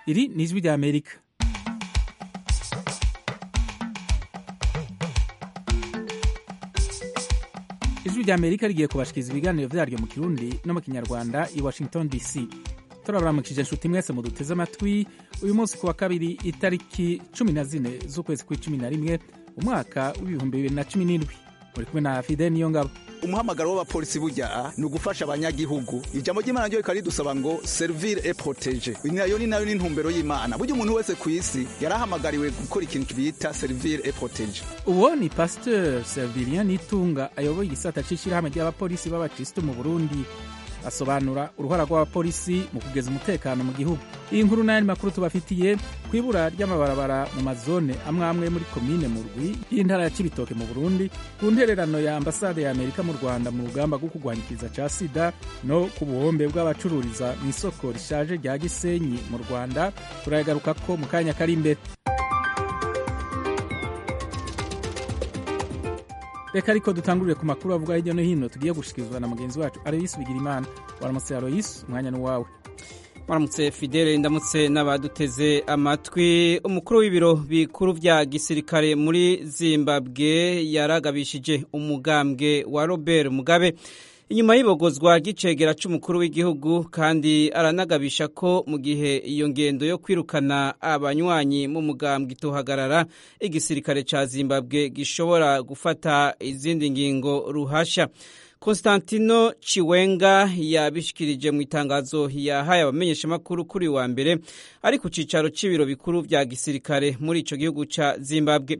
iri ni ijwi rya amerika ijwi rya amerika rigiye kubashikiriza ibiganiro vyaryo mu kirundi no mu kinyarwanda i washington dc turabaramukije inshuti mwese muduteze amatwi uyu munsi ku wa kabiri itariki cumi na zine z'ukwezi kw'icumi na rimwe umwaka w'ibihumbi bibiri na cumi n'indwi muri kumwe na fide niyo ngabo umuhamagaro w'abapolisi burya ni ugufasha abanyagihugu ijambo ry'imana ryo rikaba ridusaba ngo servire et protege nayo ni nayo n'intumbero y'imana burya umuntu wese ku isi yarahamagariwe gukora ikintu bita servire et protege uwo ni pasteur servilien nitunga ayoboye igisata c'ishirahamwe ry'abapolisi b'abakristo mu burundi asobanura uruhara rw'abapolisi mu kugeza umutekano mu gihugu iyi nkuru n'ayandi makuru tubafitiye ku ibura ry'amabarabara mu mazone amwe amwe muri komine mu rwi y'intara ya cibitoke mu burundi ku ntererano ya ambasade ya amerika mu rwanda mu rugamba rwo kurwanyikiriza ca sida no ku buhombe bw'abacururiza mu isoko rishaje rya gisenyi mu rwanda turayagarukako mu kanya kari imbere reka ariko dutangurire ku makuru avuga hirya no hino tugiye gushikirizwa na mugenzi wacu aroyisi bigira imana waramutse aroyisi umwanya ni uwawe waramutse fidele ndamutse n'abaduteze amatwi umukuru w'ibiro bikuru vya gisirikare muri zimbabwe yaragabishije umugambwe wa robert mugabe inyuma y'ibogozwa ry'icegera c'umukuru w'igihugu kandi aranagabisha ko mu gihe iyo ngendo yo kwirukana abanywanyi mu mugambwe itohagarara igisirikare ca zimbabwe gishobora gufata izindi ngingo ruhasha Konstantino Chiwenga yabishikirije mu itangazo yahaye abamenyeshamakuru kuri wa mbere ari ku cicaro c'ibiro bikuru vya gisirikare muri ico gihugu ca Zimbabwe.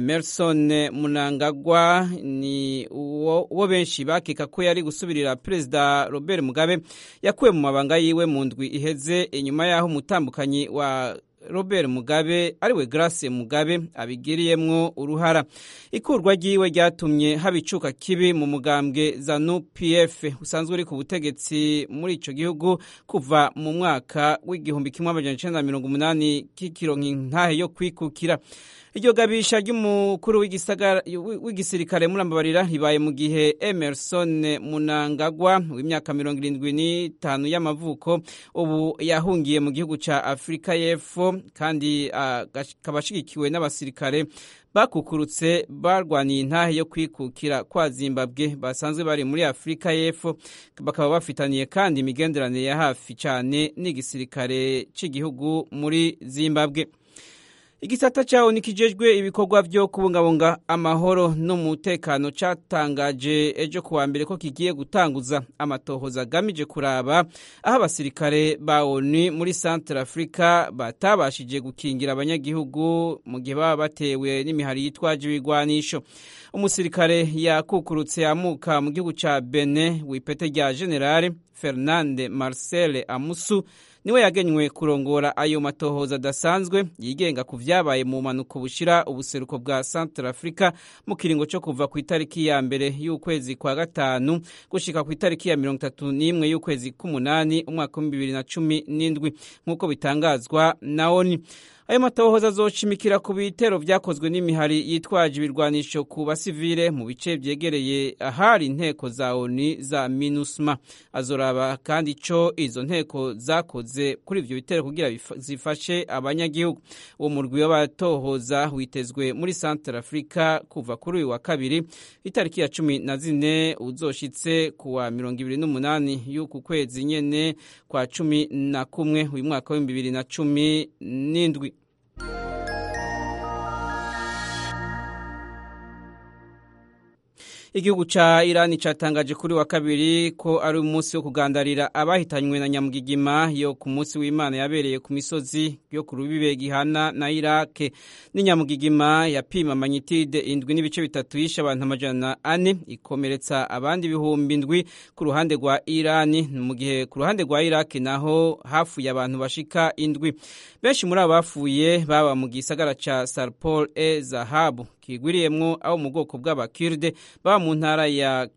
Emerson Munangagwa ni uwo benshi bakeka ko yari gusubirira Perezida Robert Mugabe yakuwe mu mabanga yiwe mu ndwi iheze inyuma yaho umutambukanyi wa Robert Mugabe ariwe Grace Mugabe abigiriyemwo uruhara ikurwa ryiwe ryatumye habicuka kibi mu mugambwe ZANU PF usanzwe uri ku butegetsi muri ico gihugu kuva mu mwaka w'igihumbi kimwe amajana icenda mirongo umunani k'ikironka intahe yo kwikukira iryo gabisha ry'umukuru w'igisirikare murambabarira ribaye mu gihe Emerson Munangagwa w'imyaka mirongo irindwi n'itanu y'amavuko ubu yahungiye mu gihugu ca Afurika y'Epfo kandi akaba ashigikiwe n'abasirikare bakukurutse barwaniye intahe yo kwikukira kwa Zimbabwe basanzwe bari muri Afurika y'Epfo bakaba bafitaniye kandi imigenderanire ya hafi cyane n'igisirikare cy'igihugu muri Zimbabwe igisata cyawo nikijejwe ibikorwa byo kubungabunga amahoro n'umutekano cyatangaje ejo kuwa mbere ko kigiye gutanguza amatohoza agamije kuraba aho abasirikare ba ONU muri Central Africa batabashije gukingira abanyagihugu mu gihe baba batewe n'imihari yitwaje ibigwanisho umusirikare yakukurutse amuka mu gihugu ca Benin w'ipete rya General Fernande Marcel Amusu niwe yagenywe kurongora ayo matohoza adasanzwe yigenga ku vyabaye mu manuko bushira ubuseruko bwa Central Africa mu kiringo cyo kuva ku itariki ya mbere y'ukwezi kwa gatanu gushika ku itariki ya mirongo itatu n'imwe y'ukwezi k'umunani umwaka w'ibihumbi bibiri na cumi n'indwi nk'uko bitangazwa na ONU ayo matohoza azoshimikira ku bitero vyakozwe n'imihari yitwaje ibirwanisho ku basivile mu bice vyegereye ahari inteko za ONU za MINUSMA azoraba kandi ico izo nteko zakoze kuri ivyo bitero kugira zifashe abanyagihugu uwo murwi w'abatohoza witezwe muri Central Africa kuva kuri uyu wa kabiri itariki ya cumi na zine uzoshitse kuwa mirongo ibiri n'umunani y'uku kwezi nyene kwa cumi na kumwe uyu mwaka w'ibihumbi bibiri na cumi n'indwi igihugu ca Irani catangaje kuri wa kabiri ko ari umunsi wo kugandarira abahitanywe na nyamugigima yo ku munsi w'Imana yabereye ku misozi yo ku rubibe gihana na Iraq n'inyamugigima yapima magnitude indwi n'ibice bitatu yishe abantu amajana ane ikomeretsa abandi ibihumbi indwi ku ruhande rwa Irani mu gihe ku ruhande rwa Iraq naho hafuye abantu bashika indwi benshi muri abo bapfuye baba mu gisagara ca Sarpol e Zahabu kigwiriyemwo abo mu bwoko bw'abakirde baba mu ntara ya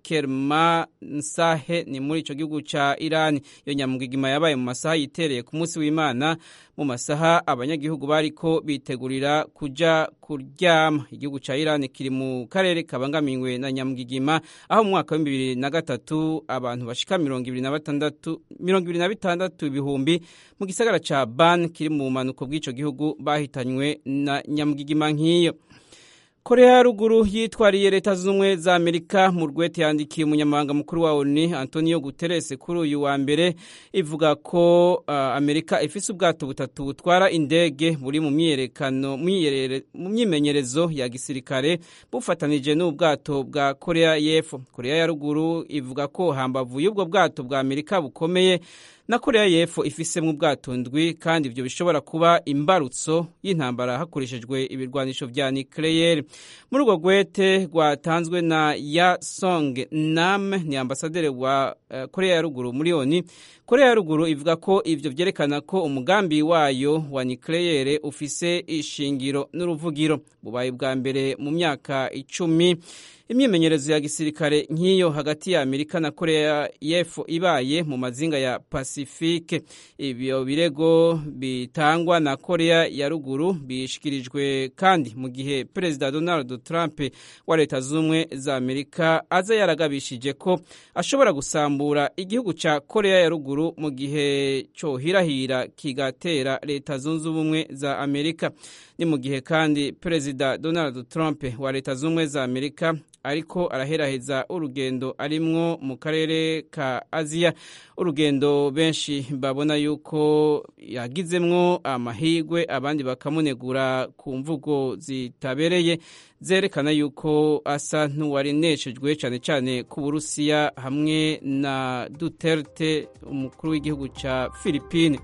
kermansahe ni muri ico gihugu ca irani iyo nyamugigima yabaye mu masaha yitereye ku munsi w'imana mu masaha abanyagihugu bariko bitegurira kuja kuryama igihugu ca irani kiri mu karere kabangamiwe na nyamugigima aho mu mwaka w'ibihumbi bibiri na gatatu abantu bashika mirongo ibiri na batandatu mirongo ibiri na bitandatu ibihumbi mu gisagara ca ban kiri mu bumanuko bw'ico gihugu bahitanywe na nyamugigima nk'iyo korea ya ruguru yitwariye leta zunze ubumwe za amerika mu rwete yandikiye umunyamabanga mukuru wa oni antonio guterres kuri uyu wa mbere ivuga ko uh, amerika ifise ubwato butatu butwara indege buri mu myiyerekano mu myimenyerezo ya gisirikare bufatanije n'ubwato bwa korea y'epfo korea ya ruguru ivuga ko hambavu y'ubwo bwato bwa amerika bukomeye na korea y'epfo ifisemo ubwato ndwi kandi ibyo bishobora kuba imbarutso y'intambara hakoreshejwe ibirwanisho vya nucleaire muri urwo rwete rwatanzwe na ya song nam ni ambasaderi wa uh, korea ya ruguru muri oni korea ya ruguru ivuga ko ivyo vyerekana ko umugambi wayo wa nucleaire ufise ishingiro n'uruvugiro bubaye bwa mbere mu myaka icumi imyimenyerezo ya gisirikare nk'iyo hagati ya amerika na korea y'epfo ibaye mu mazinga ya pasifike ibyo birego bitangwa na korea ya ruguru bishikirijwe kandi mu gihe perezida donald trump wa leta z'ubumwe za amerika aza yaragabishije ko ashobora gusambura igihugu cya korea ya ruguru mu gihe cyohirahira kigatera leta zunze ubumwe za amerika ni mu gihe kandi perezida donald trump wa leta z'ubumwe za amerika ariko araheraheza urugendo arimwo mu karere ka aziya urugendo benshi babona yuko yagizemwo amahigwe abandi bakamunegura ku mvugo zitabereye zerekana yuko asa n'uwari neshejwe cyane cyane ku burusiya hamwe na duterte umukuru w'igihugu cya philippine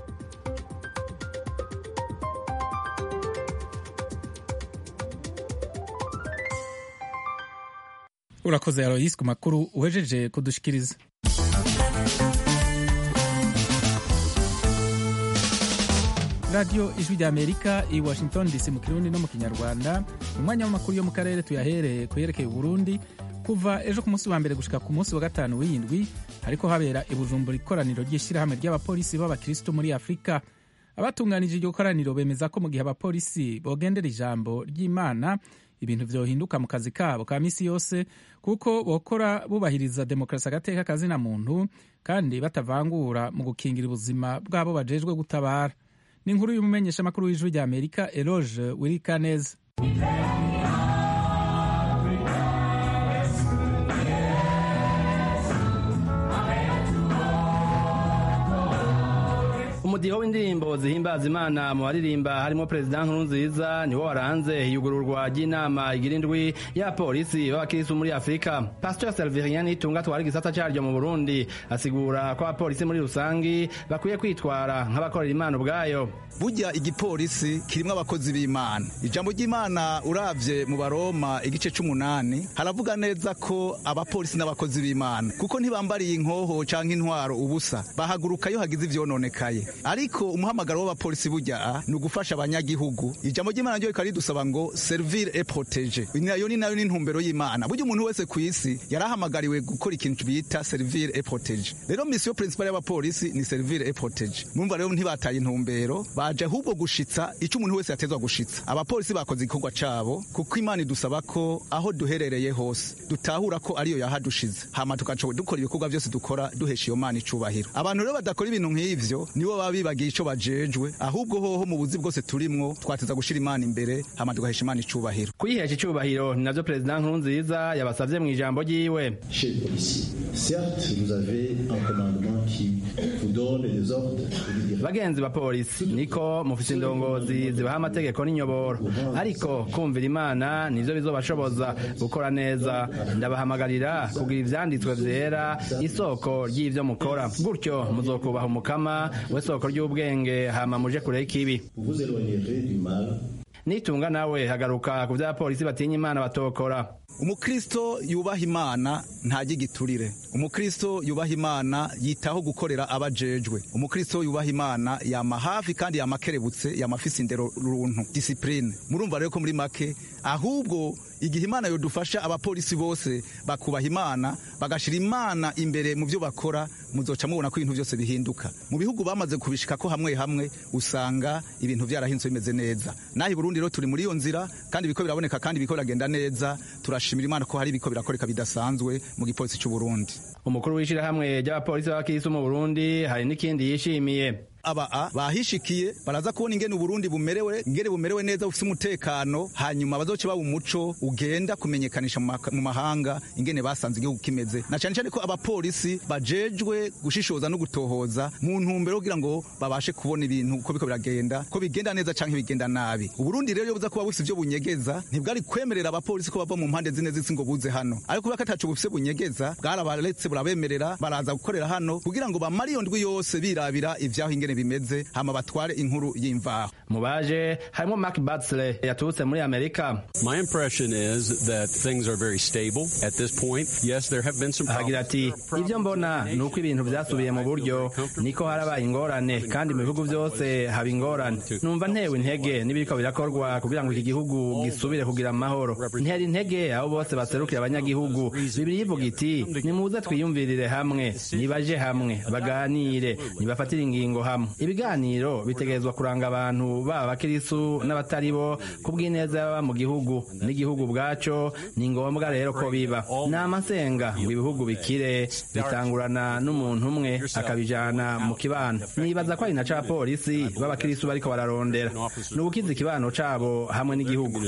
urakoze aroyisi ku makuru uhejeje kudushikiriza radiyo ijwi rya amerika i washington dc mu kirundi no mu kinyarwanda mu mwanya w'amakuru yo mu karere tuyahereye ku yerekeye uburundi kuva ejo ku munsi wa mbere gushika ku munsi wa gatanu w'indwi hariko habera i bujumbura ikoraniro ry'ishyirahamwe ry'abapolisi b'abakristo muri afurika abatunganije iryo koraniro bemeza ko mu gihe abapolisi bogendera ijambo ry'imana ibintu vyohinduka mu kazi kabo ka misi yose kuko bokora bubahiriza demokarasi agateka kazina muntu kandi batavangura mu gukingira ubuzima bwabo bajejwe gutabara ni inkuru y'umumenyeshamakuru w'ijwi rya amerika eloge wirikaneza umudiho w'indirimbo zihimbaza imana mu baririmba harimo perezida nkurunziza niwo waranze iyugururwa ry'inama igira indwi ya polisi b'abakirisitu muri afurika pastor servirien nitunga twari igisata cyaryo mu burundi asigura ko abapolisi muri rusangi bakwiye kwitwara nk'abakorera imana ubwayo burya igipolisi kirimo abakozi b'imana ijambo ry'imana uravye mu baroma igice c'umunani haravuga neza ko abapolisi n'abakozi b'imana kuko ntibambariye inkoho canke intwaro ubusa bahaguruka iyo hagize ivyononekaye ariko umuhamagaro w'abapolisi burya ni ugufasha abanyagihugu ijambo ry'imana ryo rikaba ridusaba ngo servir et protéger nayo ni nayo ni intumbero y'imana burya umuntu wese ku isi yarahamagariwe gukora ikintu bita servir et protéger rero misiyo principale y'abapolisi ni servir et protéger mumva rero ntibataye intumbero baje ahubwo gushitsa icyo umuntu wese yatezwa gushitsa abapolisi bakoze igikorwa cabo kuko imana idusaba ko aho duherereye hose dutahura ko ariyo yahadushize hama tugaca dukora ibikorwa byose dukora duhesha iyo mana icubahiro abantu rero badakora ibintu nk'ivyo nibo baba bibagiye ico bajejwe ahubwo hoho mu buzi bwose turimwo twateza gushira imana imbere hama tugahesha imana icubahiro kuyihesha icubahiro ni navyo perezida nkurunziza yabasavye mu ijambo ryiwe Chez les policiers, certes, vous avez un commandement qui vous donne des ordres et des directives. bagenzi ba polisi niko mufise indongozi zibaha amategeko n'inyoboro ariko kumvira imana nivyo bizobashoboza gukora neza ndabahamagarira kugira ivyanditswe vyera isoko ry'ivyo mukora gutyo muzokubaha umukama we soko ry'ubwenge hama muje kure y'ikibi Vous vous éloignerez du mal nitunga nawe hagaruka ku vy'abapolisi batinya imana batokora umukristo yubaha imana ntajya igiturire umukristo yubaha imana yitaho gukorera abajejwe umukristo yubaha imana yama hafi kandi yama akerebutse yama afise indero runtu disipurine murumva rero ko muri make ahubwo igihe imana yodufasha abapolisi bose bakubaha imana bagashira imana imbere mu byo bakora muzoca mubona ko ibintu byose bihinduka mu bihugu bamaze kubishika ko hamwe hamwe usanga ibintu byarahinzwe bimeze neza naho i burundi rero turi muri iyo nzira kandi ibiko biraboneka kandi ibiko biragenda neza turashimira imana ko hari ibiko birakoreka bidasanzwe mu gipolisi cy'u burundi umukuru w'ishyirahamwe ry'abapolisi b'abakirisi mu burundi hari n'ikindi yishimiye aba bahishikiye baraza kubona ingene uburundi bumerewe ingene bumerewe neza bufite umutekano hanyuma bazoce baba umuco ugenda kumenyekanisha mu mahanga ingene basanze igihugu kimeze na cyane cyane ko abapolisi bajejwe gushishoza no gutohoza mu ntumbero kugira ngo babashe kubona ibintu ko biko biragenda ko bigenda neza canke bigenda nabi uburundi rero iyo buza kuba bufite ivyo bunyegeza ntibwari kwemerera abapolisi ko bava mu mpande zine z'isi ngo buze hano ariko kubera ko ataco bufite bunyegeza bwarabaretse burabemerera baraza gukorera hano kugira ngo bamare iyo ndwi yose birabira ivyaho ingene bimeze hama batware inkuru y'imvaho mu baje harimo Mark Batsle yaturutse muri Amerika My impression is that things are very stable at this point. Yes, there have been some ahagira ati ibyo mbona ni uko ibintu byasubiye mu buryo niko harabaye ingorane kandi mu bihugu byose haba ingorane numva ntewe intege n'ibiriko birakorwa kugira ngo iki gihugu gisubire kugira amahoro ntera intege abo bose baserukira abanyagihugu bibiri ivuga iti nimuze twiyumvirire hamwe nibaje hamwe baganire nibafatire ingingo hamwe ibiganiro bitegerezwa kuranga abantu baba abakirisu n'abatari bo ku bw'ineza y'ababa mu gihugu n'igihugu ubwaco ni ngombwa rero ko biba ni amasenga ngo ibihugu bikire bitangurana n'umuntu umwe akabijana mu kibano nibaza ko ari na ca polisi b'abakirisu bariko bararondera ni ubukiza ikibano cabo hamwe n'igihugu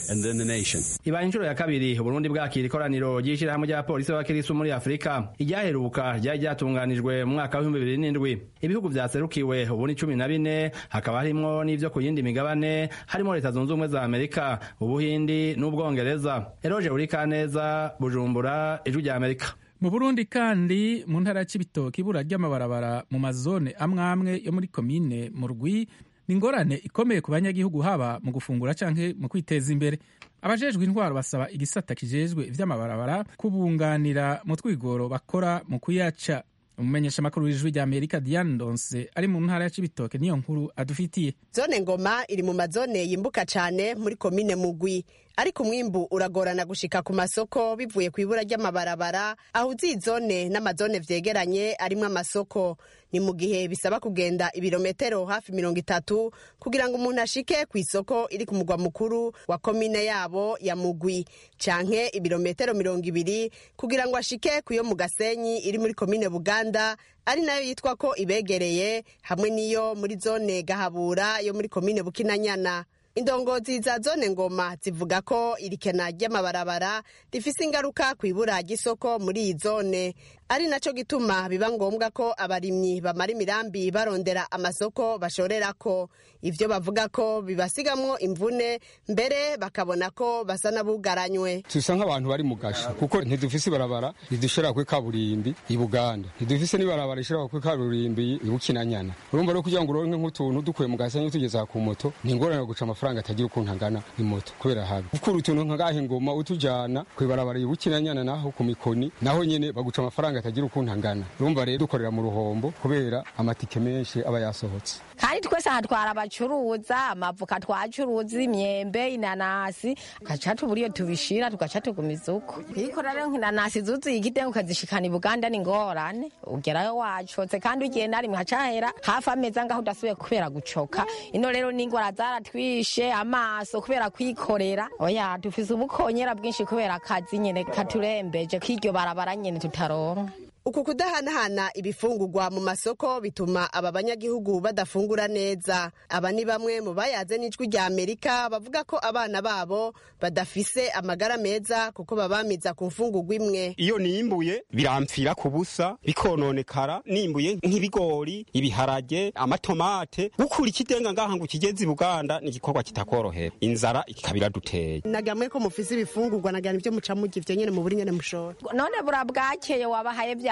ibaye inshuro ya kabiri uburundi bwakira ikoraniro ry'ishirahamwe ry'abapolisi b'abakirisu muri afurika iryaheruka ryari ryatunganijwe mu mwaka w'ibihumbi bibiri n'indwi ibihugu vyaserukiwe ubu ni cumi na bine hakaba harimwo n'ivyo ku yindi migabane harimo leta zunze ubumwe za amerika ubuhindi n'ubwongereza eroje urikaneza bujumbura ijwi rya amerika mu burundi kandi mu ntara ya cibitoke ibura ry'amabarabara mu mazone amwe amwe yo muri komine mu rwi ni ingorane ikomeye ku banyagihugu haba mu gufungura canke mu kwiteza imbere abajejwe intwaro basaba igisata kijejwe ivy'amabarabara kubunganira mu twigoro bakora mu kuyaca umumenyesha makuru w'ijwi rya amerika diane ndonse ari mu ntara ya cibitoke niyo nkuru adufitiye zone ngoma iri mu mazone yimbuka cane muri komine mugwi ariko umwimbu uragorana gushika ku masoko bivuye ku ibura ry'amabarabara ahuza iyi zone n'amazone vyegeranye arimwo amasoko ni mu gihe bisaba kugenda ibirometero hafi mirongo itatu kugira ngo umuntu ashike ku isoko iri ku mugwa mukuru wa komine yabo ya mugwi canke ibirometero mirongo ibiri kugira ngo ashike ku yo mu gasenyi iri muri komine buganda ari nayo yitwa ko ibegereye hamwe n'iyo muri zone gahabura yo muri komine bukinanyana indongozi za zone ngoma zivuga ko irikena ry'amabarabara rifise ingaruka ku ibura ry'isoko muri iyi zone ari naco gituma biba ngombwa ko abarimyi bamara imirambi barondera amasoko bashorerako ivyo bavuga ko bibasigamwo imvune mbere bakabona ko basa n'abugaranywe tusa nk'abantu bari mu gasho kuko ntidufise ibarabara ridushira kuri kaburimbi i buganda ntidufise n'ibarabara rishira kuri kaburimbi i bukinanyana urumva rero kugira ngo uronke nk'utuntu dukuye mu gasenyi tugeza ku moto ni ingorane yo guca amafaranga atagira ukuntu angana imoto kubera habi gukura utuntu nk'agahe ngoma utujana kw'ibarabara i bukinanyana naho ku mikoni naho nyene baguca amafaranga atagira ukuntu angana urumva rero dukorera mu ruhombo kubera amatike menshi aba yasohotse kandi twese hatwara abacuruza amavuka twacuruza imyembe inanasi tugaca tubura iyo tubishira tugaca tugumiza uko kuyikora rero nk'inanasi zuzuye igitengo ukazishikana i buganda ni ngorane ugerayo wacotse kandi ugiye na rimwe hacahera hafi amezi angaho udasubiye kubera gucoka ino rero n'ingwara zaratwishe amaso kubera kwikorera oya dufise ubukonyera bwinshi kubera akazi nyene katurembeje k'iryo barabara nyene tutaronka uku kudahanahana ibifungurwa mu masoko bituma aba banyagihugu badafungura neza aba ni bamwe mu bayaze n'ijwi rya amerika bavuga ko abana babo badafise amagara meza kuko babamiza ku mfungurwa imwe iyo nimbuye birampfira ku busa bikononekara nimbuye nk'ibigori ibiharage amatomate gukura ikidenga ngaha ngo ukigeze i buganda ni igikorwa kitakorohera inzara ikaba iraduteye nagamwe ko mufise ibifungurwa nagira nivyo muca murya ivyo nyene mu buri nyene mushora none bura bwakeye wabahaye vya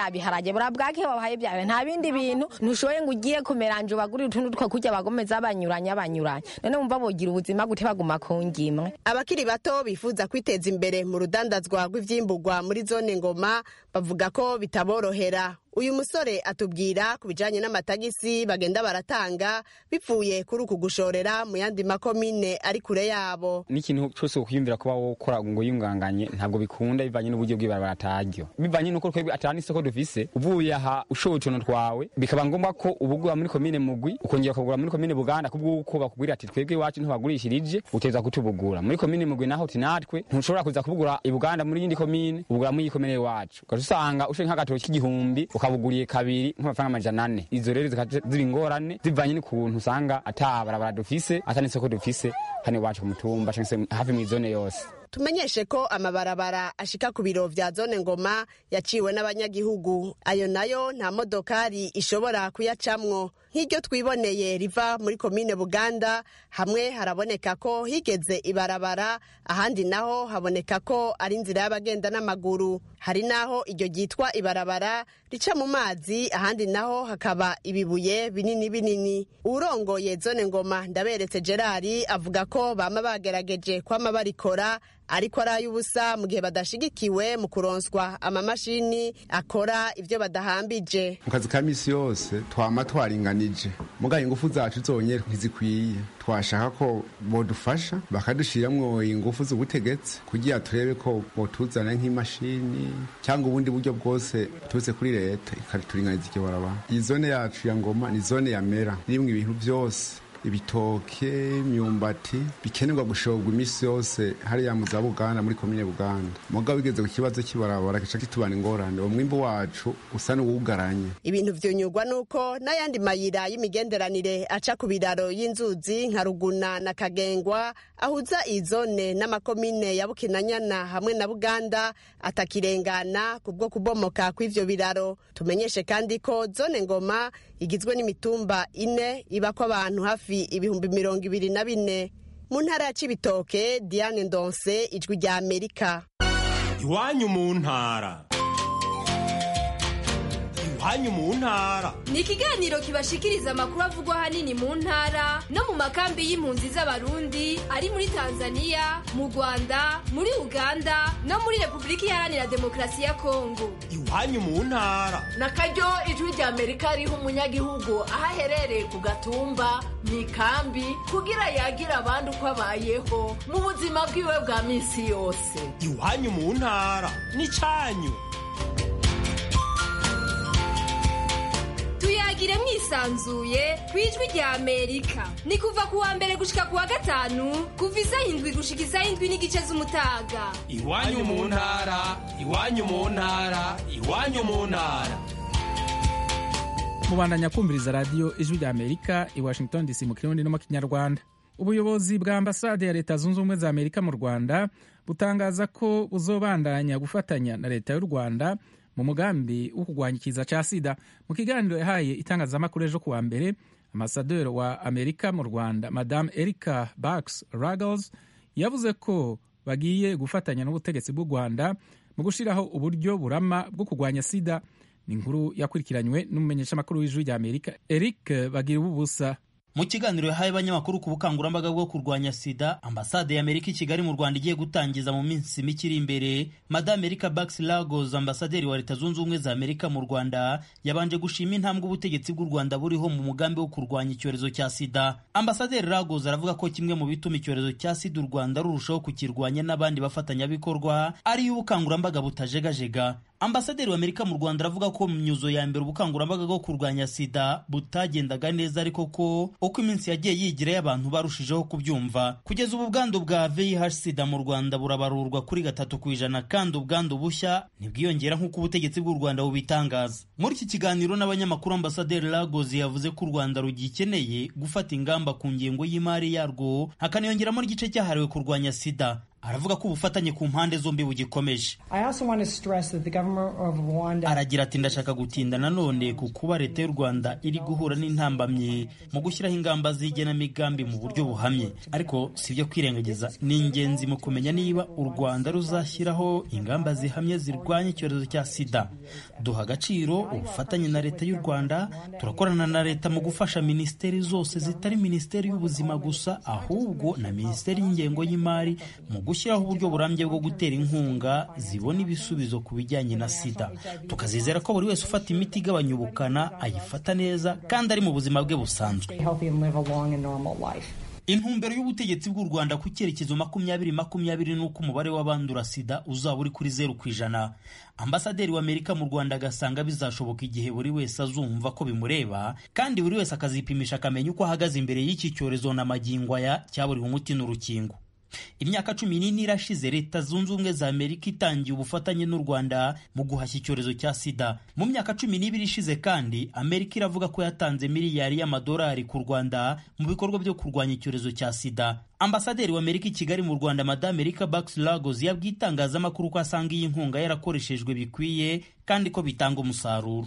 bya biharage bura bwake babahaye bya nta bindi bintu ntushoboye ngo ugiye kumeranje ubagurire utuntu two kurya bagomeza banyuranya banyuranya none wumva bogira ubuzima gute baguma ku ngimwe abakiri bato bifuza kwiteza imbere mu rudandazwa rw'ivyimburwa muri zone ngoma bavuga ko bitaborohera uyu musore atubwira ku bijanye n'amatagisi bagenda baratanga bivuye kuri uku gushorera mu yandi makomine ari kure yabo n'ikintu cyose ukwiyumvira kuba wokora ngo yunganganye ntabwo bikunda bivanye n'uburyo bw'ibarabara ataryo bivanye n'uko twebwe atari n'isoko dufise uvuye aha ushoboye utuntu twawe bikaba ngombwa ko ubugura muri komine mugwi ukongera ukagura muri komine buganda kubw'uko bakubwira ati twebwe iwacu ntibagurishirije uteza kutubugura muri komine mugwi naho uti natwe ntushobora kuza kubugura i buganda muri yindi komine ubugura muri iyi komine iwacu ugaca usanga ushoye nk'agatoki k'igihumbi ukabuguriye kabiri nk'amafaranga amajana ane izo rero zikaca ziba ingorane zivanye n'ukuntu usanga ata barabara dufise ata n'isoko dufise hano iwacu ku mutumba canke se hafi mw'izone yose tumenyeshe ko amabarabara ashika ku biro vya zone ngoma yaciwe n'abanyagihugu ayo nayo nta modokari ishobora kuyacamwo nk'iryo twiboneye riva muri komine buganda hamwe haraboneka ko higeze ibarabara ahandi naho haboneka ko ari inzira y'abagenda n'amaguru hari naho iryo ryitwa ibarabara rica mu mazi ahandi naho hakaba ibibuye binini binini uwurongoye zone ngoma ndaberetse gerari avuga ko bama bagerageje kwama barikora ariko ari ay'ubusa mu gihe badashigikiwe mu kuronswa amamashini akora ibyo badahambije mu kazi ka misi yose twama twaringanije mugaye ingufu zacu zonyine ntizikwiye twashaka ko bodufasha bakadushiramwo ingufu z'ubutegetsi kugira turebe ko botuzana nk'imashini cyangwa ubundi buryo bwose turutse kuri leta ikaturinganiza iryo barabara iyi zone yacu ya ngoma ni zone yamera irimwo ibintu byose ibitoke imyumbati bikenerwa gushorwa iminsi yose hariya mu za buganda muri komine buganda mugabo bigeze ku kibazo cy'ibarabara gica kitubana ingorane uwo mwimbu wacu usa n'uwugaranye ibintu vyunyurwa nuko n'ayandi mayira y'imigenderanire aca ku biraro y'inzuzi nka ruguna na kagengwa ahuza iyi zone n'amakomine ya bukinanyana hamwe na buganda atakirengana kubwo kubomoka kw'ivyo biraro tumenyeshe kandi ko zone ngoma igizwe n'imitumba ine ibako abantu hafi ibihumbi mirongo ibiri na bine mu ntara ya cibitoke diane ndonse ijwi rya amerika iwanyu mu ntara iwanyu mu ntara ni ikiganiro kibashikiriza amakuru avugwa ahanini mu ntara no mu makambi y'impunzi z'abarundi ari muri tanzania mu rwanda muri uganda no muri repubulika iharanira demokarasi ya kongo iwanyu mu ntara na karyo ijwi rya amerika riha umunyagihugu aho aherereye ku gatumba mu ikambi kugira yagira abandi uko abayeho mu buzima bwiwe bwa minsi yose iwanyu mu ntara ni cyanyu tuyagire mwisanzuye ku ijwi rya amerika ni kuva ku wa mbere gushika ku wa gatanu kuva isaha indwi gushika isaha indwi n'igice z'umutaga iwanyu mu ntara iwanyu mu ntara iwanyu mu ntara mubandanya kumviriza radiyo ijwi rya amerika i washington dc mu kirundi no mu kinyarwanda ubuyobozi bwa ambasade ya leta zunze ubumwe za amerika mu rwanda butangaza ko buzobandanya gufatanya na leta y'u rwanda mu mugambi wo kurwanya ikiza cya sida mu kiganiro yahaye itangazamakuru ejo kuwa mbere amasaderi wa amerika mu rwanda madame erica bax ragles yavuze ko bagiye gufatanya n'ubutegetsi bw'u rwanda mu gushyiraho uburyo burama bwo kurwanya sida ni inkuru yakurikiranywe n'umumenyeshamakuru w'ijwi rya amerika eric bagira ubusa mu kiganiro yahaye abanyamakuru ku bukangurambaga bwo kurwanya sida ambasade y'amerika i kigali mu rwanda igiye gutangiza mu minsi mike iri imbere madame erika bax lagos ambasaderi wa leta zunze ubumwe za amerika mu rwanda yabanje gushima intambwe ubutegetsi bw'u rwanda buriho mu mugambi wo kurwanya icyorezo cya sida ambasaderi lagos aravuga ko kimwe mu bituma icyorezo cya sida u rwanda rurushaho kukirwanya n'abandi bafatanyabikorwa ariyo ubukangurambaga butajegajega ambasaderi wa amerika mu rwanda aravuga ko mu myuzo ya mbere ubukangurambaga bwo kurwanya sida butagendaga neza ariko ko uko iminsi yagiye yigirayo abantu barushijeho kubyumva kugeza ubu ubwandu bwa vih sida mu rwanda burabarurwa kuri gatatu ku ijana kandi ubwandu bushya ntibwiyongera nk'uko ubutegetsi bw'u rwanda bubitangaza muri iki kiganiro n'abanyamakuru ambasaderi lagos yavuze ko u rwanda rugikeneye gufata ingamba ku ngengo y'imari yarwo hakaniyongeramo n'igice cyahariwe kurwanya sida aravuga ko ubufatanye ku mpande zombi bugikomeje aragira ati ndashaka gutinda nanone ku kuba leta y'u rwanda iri guhura n'intambamyi mu gushyiraho ingamba z'igenamigambi mu buryo buhamye ariko si ibyo kwirengagiza ni ingenzi mu kumenya niba u rwanda ruzashyiraho ingamba zihamye zirwanya icyorezo cya sida duha agaciro ubufatanye na leta y'u rwanda turakorana na leta mu gufasha minisiteri zose zitari minisiteri y'ubuzima gusa ahubwo na minisiteri y'ingengo y'imari mu gushyiraho uburyo burambye bwo gutera inkunga zibona ibisubizo ku bijyanye na sida tukazizera ko buri wese ufata imiti igabanya ubukana ayifata neza kandi ari mu buzima bwe busanzwe intumbero y'ubutegetsi bw'u rwanda ku cyerekezo makumyabiri makumyabiri n'uko umubare w'abandura sida uzaba uri kuri zeru ku ijana ambasaderi w'amerika mu rwanda agasanga bizashoboka igihe buri wese azumva ko bimureba kandi buri wese akazipimisha akamenya uko ahagaze imbere y'iki cyorezo na magingo aya cyaburiwe umuti n'urukingo imyaka cumi n'ine irashize leta zunze ubumwe za amerika itangiye ubufatanye n'u rwanda mu guhashya icyorezo cya sida mu myaka cumi n'ibiri ishize kandi amerika iravuga ko yatanze miliyari y'amadolari ku rwanda mu bikorwa byo kurwanya icyorezo cya sida ambasaderi w'amerika i kigali mu rwanda madame erika bax lagos yabwiye itangazamakuru ko asanga iyi nkunga yarakoreshejwe bikwiye kandi ko bitanga umusaruro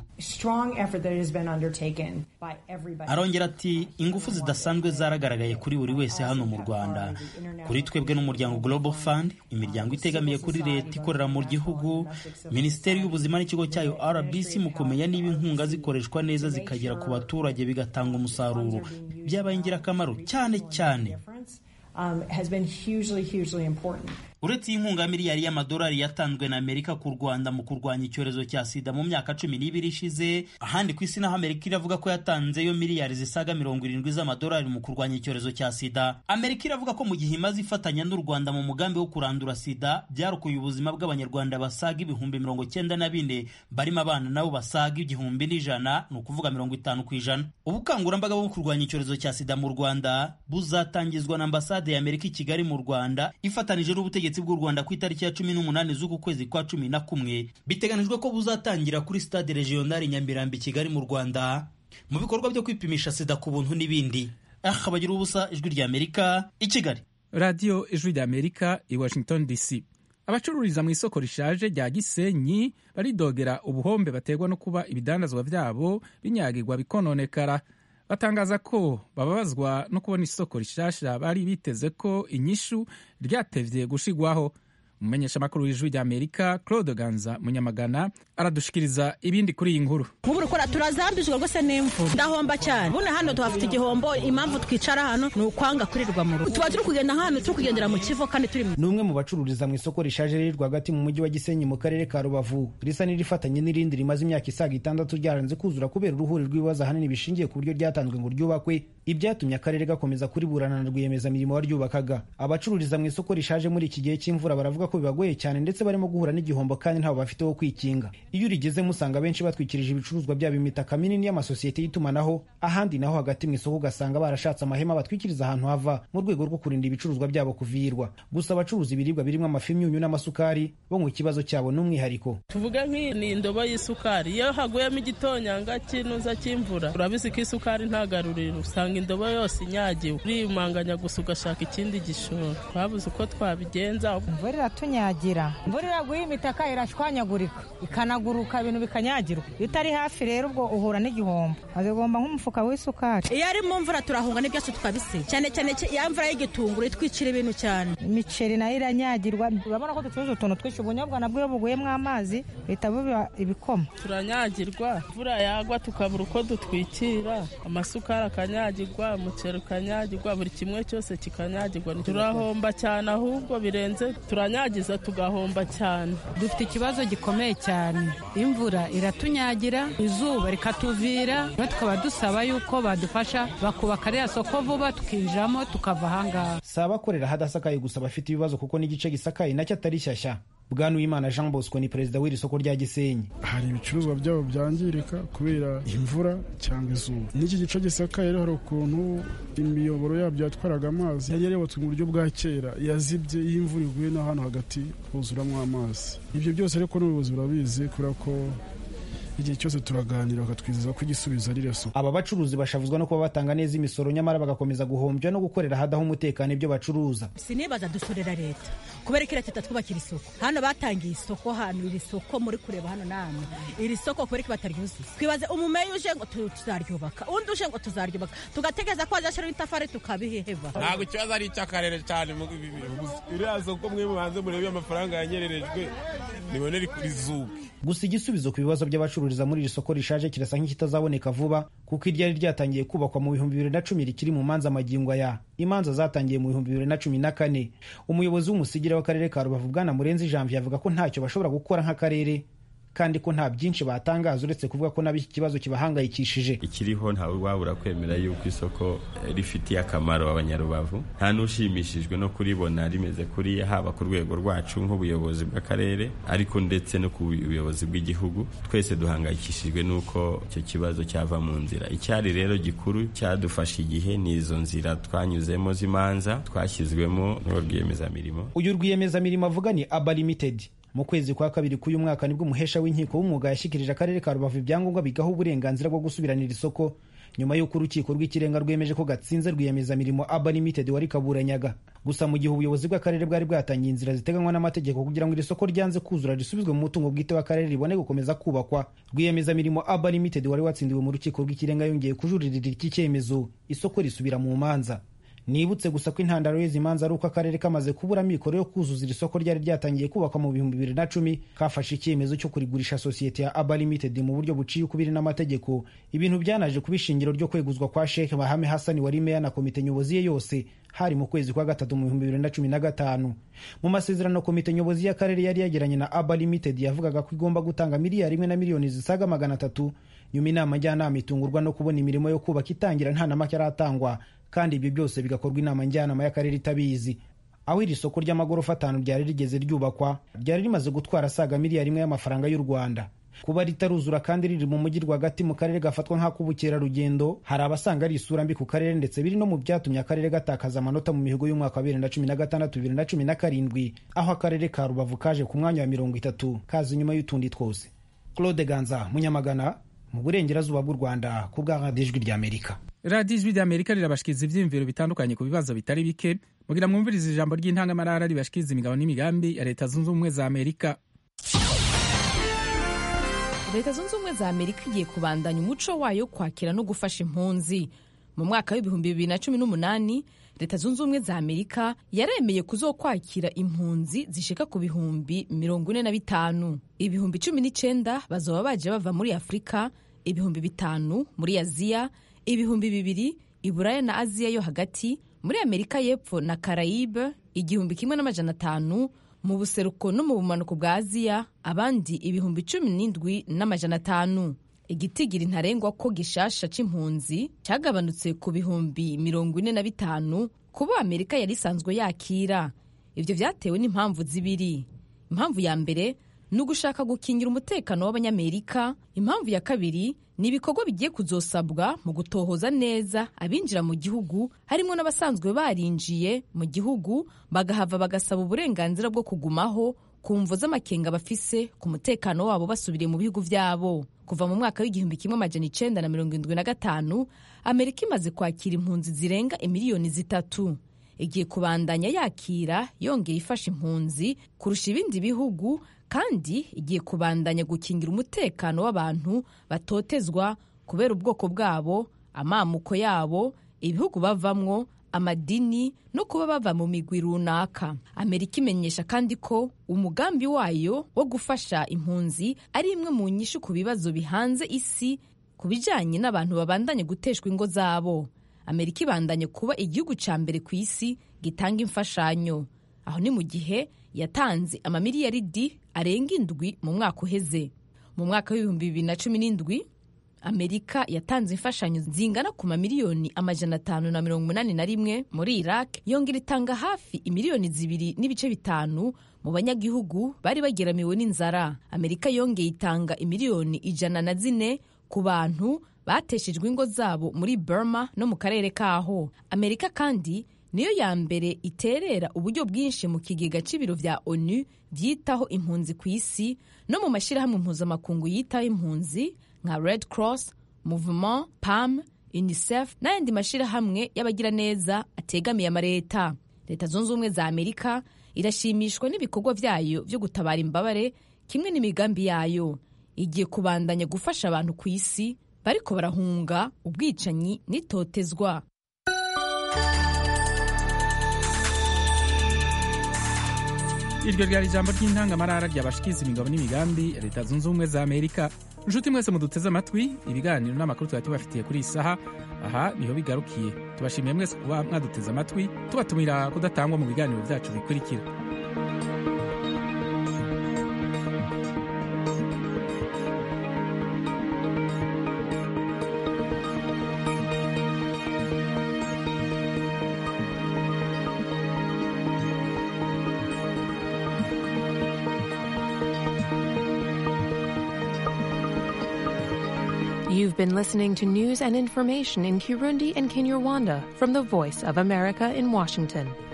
arongera ati ingufu zidasanzwe zaragaragaye kuri buri wese hano mu rwanda kuri twebwe n'umuryango global fund imiryango itegamiye kuri leta ikorera mu gihugu minisiteri y'ubuzima n'ikigo cyayo rbc mu kumenya niba inkunga zikoreshwa neza zikagera ku baturage bigatanga umusaruro byabaye ingirakamaro cyane cyane Um, has been hugely, hugely important. uretse iyi nkunga miliyari y'amadolari yatanzwe na amerika ku rwanda mu kurwanya icyorezo cya sida mu myaka cumi n'ibiri ishize ahandi ku isi naho amerika iravuga ko yatanzeyo miliyari zisaga mirongo irindwi z'amadolari mu kurwanya icyorezo cya sida amerika iravuga ko mu gihe imaze ifatanya n'u rwanda mu mugambi wo kurandura sida byarokoye ubuzima bw'abanyarwanda basaga ibihumbi mirongo cyenda na bine barimo abana nabo basaga igihumbi n'ijana ni ukuvuga mirongo itanu ku ijana ubukangurambaga bwo kurwanya icyorezo cya sida mu rwanda buzatangizwa na ambasade ya amerika i kigali mu rwanda ifatanije n'ubutegetsi bw'u rwanda ku itariki ya cumi n'umunani z'uku kwezi kwa cumi na kumwe biteganijwe ko buzatangira kuri stade regionali nyamirambo i kigali mu rwanda mu bikorwa byo kwipimisha sida ku buntu n'ibindi aha bagira ubusa ijwi rya amerika i kigali radiyo ijwi rya amerika i washington dc abacururiza mu isoko rishaje rya gisenyi baridogera ubuhombe baterwa no kuba ibidandazwa byabo binyagirwa bikononekara batangaza ko bababazwa no kubona isoko rishasha bari biteze ko inyishu ryatevye gushigwaho umumenyeshamakuru w'ijwi rya amerika claude ganza munyamagana aradushikiriza ibindi kuri iyi nkuru nk'ubu rukora turazambijwe rwose n'imvura ndahomba cyane buno hano tuhafite igihombo impamvu twicara hano ni ukwanga kurirwa mu rugo tuba turi kugenda hano turi kugendera mu kivo kandi turi ni umwe mu bacururiza mu isoko rishaje riri rwagati mu mujyi wa gisenyi mu karere ka rubavu risa n'irifatanye n'irindi rimaze imyaka isaga itandatu ryaranze kuzura kubera uruhuri rw'ibibazo ahanini bishingiye ku buryo ryatanzwe ngo ryubakwe ibyatumye akarere gakomeza kuriburana na rwiyemezamirimo waryubakaga abacururiza mu isoko rishaje muri iki gihe cy'imvura baravuga ko bibagoye cyane ndetse barimo guhura n'igihombo kandi ntaho bafite wo kwikinga iyo urigezemo usanga benshi batwikirije ibicuruzwa byabo imitaka minini y'amasosiyete y'itumanaho ahandi naho hagati mu isoko ugasanga barashatse amahema batwikiriza ahantu hava mu rwego rwo kurinda ibicuruzwa byabo kuvirwa gusa abacuruza ibiribwa birimo amafi imyunyu n'amasukari bo ngo ikibazo cyabo ni umwihariko tuvuge nk'iyi ni indobo y'isukari iyo haguyemo igitonyanga cy'inuza cy'imvura urabizi ko isukari nta garuriro usanga indobo yose inyagiwe urimanganya gusa ugashaka ikindi gishoro twabuze uko twabigenza imvura iratunyagira imvura iraguye imitaka irashwanyagurika ikanaguruka ibintu bikanyagirwa iyo utari hafi rero ubwo uhura n'igihombo azigomba nk'umufuka w'isukari iyo ari mu mvura turahunga n'ibyose tukabise cyane cyane ya mvura y'igitunguru itwicira ibintu cyane imiceri nayo iranyagirwa urabona ko ducuruza utuntu twinshi ubunyobwa nabwo iyo buguyemo amazi bihita biba ibikoma turanyagirwa imvura yagwa tukabura uko dutwikira amasukari akanyagirwa umuceri ukanyagirwa buri kimwe cyose kikanyagirwa turahomba cyane ahubwo birenze turanyagiza tugahomba cyane dufite ikibazo gikomeye cyane imvura iratunyagira izuba rikatuvira tukaba dusaba yuko badufasha bakubaka ririya soko vuba tukinjiramo tukava ahangaha si abakorera ahadasakaye gusa bafite ibibazo kuko n'igice gisakaye nacyo atari shyashya bwana wimana jean bosco ni perezida w'iri soko rya gisenyi hari ibicuruzwa byabo byangirika kubera imvura cyangwa izuba n'iki gice gisakaye rero hari ukuntu imiyoboro yabyo yatwaraga amazi yari yarubatswe mu buryo bwa kera yazibye iyo imvura iguye no hano hagati huzuramo amazi ibyo byose ariko n'ubuyobozi burabizi kubera ko igihe cyose turaganira bakatwizeza ko igisubizo ari reso aba bacuruzi bashavuzwa no kuba batanga neza imisoro nyamara bagakomeza guhombya no gukorera ahadaho umutekano ibyo bacuruza sinibaza dusorera leta kubera ko leta itatwubakira isoko hano batangiye isoko hano iri soko muri kureba hano namwe iri soko kubera ko bataryuzuza twibaze umumeyi uje ngo tuzaryubaka undi uje ngo tuzaryubaka tugategereza ko azashyiraho itafari tukabiheheva ntabwo ikibazo ari icy'akarere cyane iriya soko mwe mubanze murebe amafaranga yanyererejwe nibonere kuri zuba gusa igisubizo ku bibazo by'abacururiza muri iri soko rishaje kirasa nk'ikitazaboneka vuba kuko iryari ryatangiye kubakwa mu bihumbi bibiri na cumi rikiri mu manza magingo aya imanza zatangiye mu bihumbi bibiri na cumi na kane umuyobozi w'umusigire w'akarere ka rubavu bwana murenzi janvier avuga ko ntacyo bashobora gukora nk'akarere kandi ko nta byinshi batangaza uretse kuvuga ko nabo iki kibazo kibahangayikishije ikiriho ntawe wabura kwemera yuko isoko rifitiye akamaro abanyarubavu nta n'ushimishijwe no kuribona rimeze kuriya haba ku rwego rwacu nk'ubuyobozi bw'akarere ariko ndetse no ku buyobozi bw'igihugu twese duhangayikishijwe n'uko icyo kibazo cyava mu nzira icyari rero gikuru cyadufashe igihe ni izo nzira twanyuzemo z'imanza twashyizwemo n'uwo rwiyemezamirimo uyu rwiyemezamirimo avuga ni aba limited mu kwezi kwa kabiri k'uyu mwaka nibwo umuhesha w'inkiko w'umwuga yashyikirije akarere ka rubavu ibyangombwa bigaha uburenganzira bwo gusubiranira isoko nyuma y'uko urukiko rw'ikirenga rwemeje ko gatsinze rwiyemezamirimo aba limited wari kaburanyaga gusa mu gihe ubuyobozi bw'akarere bwari bwatangiye inzira ziteganywa n'amategeko kugira ngo iri soko ryanze kuzura risubizwe mu mutungo bwite w'akarere ribone gukomeza kubakwa rwiyemezamirimo aba limited wari watsindiwe mu rukiko rw'ikirenga yongeye kujuririra iki cyemezo isoko risubira mu manza nibutse gusa ko intandaro y'izi manza ari uko akarere kamaze kubura mikoro yo kuzuza iri soko ryari ryatangiye kubakwa mu bihumbi bibiri na cumi kafashe icyemezo cyo kurigurisha sosiyete ya aba limited mu buryo buciye ukubiri n'amategeko ibintu byanaje kuba ishingiro ryo kweguzwa kwa sheikh bahame hasani wari meya na komite nyobozi ye yose hari mu kwezi kwa gatatu mu bihumbi bibiri na cumi na gatanu mu masezerano komite nyobozi y'akarere yari yagiranye na aba limited yavugaga ko igomba gutanga miliyari imwe na miliyoni zisaga magana atatu nyuma inama njyanama itungurwa no kubona imirimo yo kubaka itangira nta na make aratangwa kandi ibyo byose bigakorwa inama njyanama y'akarere itabizi aho iri soko ry'amagorofa atanu ryari rigeze ryubakwa ryari rimaze gutwara asaga miliyari imwe y'amafaranga y'u rwanda kuba ritaruzura kandi riri mu mujyi rwagati mu karere gafatwa nk'ak'ubukerarugendo hari abasanga ari isura mbi ku karere ndetse biri no mu byatumye akarere gatakaza amanota mu mihigo y'umwaka wa bibiri na cumi na gatandatu bibiri na cumi na karindwi aho akarere ka rubavu kaje ku mwanya wa mirongo itatu kaza inyuma y'utundi twose claude ganza munyamagana mu burengerazuba bw'u rwanda ku bwa radiyo ijwi ry'amerika radiyo ijwi ry'amerika rirabashikiriza ibyiyumviro bitandukanye ku bibazo bitari bike mugira mwumvirize ijambo ry'intangamarara ribashikiriza imigabo n'imigambi ya leta zunze ubumwe za amerika leta zunze ubumwe za amerika igiye kubandanya umuco wayo wo kwakira no gufasha impunzi mu mwaka w'ibihumbi bibiri na cumi n'umunani leta zunze ubumwe za amerika yaremeye kuzokwakira impunzi zishika ku bihumbi mirongo ine na bitanu ibihumbi cumi n'icyenda bazoba baje bava muri afurika ibihumbi bitanu muri aziya ibihumbi bibiri iburaya na aziya yo hagati muri amerika y'epfo na karayibe igihumbi kimwe n'amajana atanu mu buseruko no mu bumanuko bwa aziya abandi ibihumbi cumi n'indwi n'amajana atanu igitigiri ntarengwa ko gishasha c'impunzi cyagabanutse ku bihumbi mirongo ine na bitanu kubo amerika yari isanzwe yakira ibyo vyatewe n'impamvu zibiri impamvu ya mbere ni ugushaka gukingira umutekano w'abanyamerika impamvu ya kabiri ni ibikorwa bigiye kuzosabwa mu gutohoza neza abinjira mu gihugu harimo n'abasanzwe barinjiye mu gihugu bagahava bagasaba uburenganzira bwo kugumaho ku mvo z'amakenga bafise ku mutekano wabo basubiriye mu bihugu byabo kuva mu mwaka w'igihumbi kimwe amajana icenda na mirongo indwi na gatanu amerika imaze kwakira impunzi zirenga imiliyoni zitatu igiye kubandanya yakira yongeye ifasha impunzi kurusha ibindi bihugu kandi igiye kubandanya gukingira umutekano w'abantu batotezwa kubera ubwoko bwabo amamuko yabo ibihugu bavamwo amadini no kuba bava mu migwi runaka amerika imenyesha kandi ko umugambi wayo wo gufasha impunzi ari imwe mu nyishu ku bibazo bihanze isi ku bijyanye n'abantu babandanye guteshwa ingo zabo amerika ibandanye kuba igihugu cya mbere ku isi gitanga imfashanyo aho ni mu gihe yatanze amamiliyaridi arenga indwi mu mwaka uheze mu mwaka w'ibihumbi bibiri na cumi n'indwi amerika yatanze imfashanyo zingana ku mamiliyoni amajana atanu na mirongo inani na rimwe muri iraq yongera itanga hafi imiliyoni zibiri n'ibice bitanu mu banyagihugu bari bageramiwe n'inzara amerika yongeye itanga imiliyoni ijana na zine ku bantu bateshejwe ingo zabo muri burma no mu karere kaho amerika kandi niyo ya mbere iterera uburyo bwinshi mu kigega c'ibiro vya onu vyitaho impunzi ku isi no mu mashyirahamwe mpuzamakungu yitaho impunzi nka red cross movement pam unicef n'ayandi mashyirahamwe y'abagiraneza ategamiye amareta leta zunze ubumwe za amerika irashimishwa n'ibikorwa vyayo vyo gutabara imbabare kimwe n'imigambi yayo igiye kubandanya gufasha abantu ku isi bariko barahunga ubwicanyi n'itotezwa iryo ryari ijambo ry'intangamarara ryabashikiza imigabo n'imigambi ya leta zunze ubumwe za amerika inshuti mwese muduteze amatwi ibiganiro n'amakuru twari tubafitiye kuri iyi saha aha niho bigarukiye tubashimiye mwese kuba mwaduteze amatwi tubatumira kudatangwa mu biganiro byacu bikurikira You've been listening to news and information in Kirundi and Kinyarwanda from the Voice of America in Washington.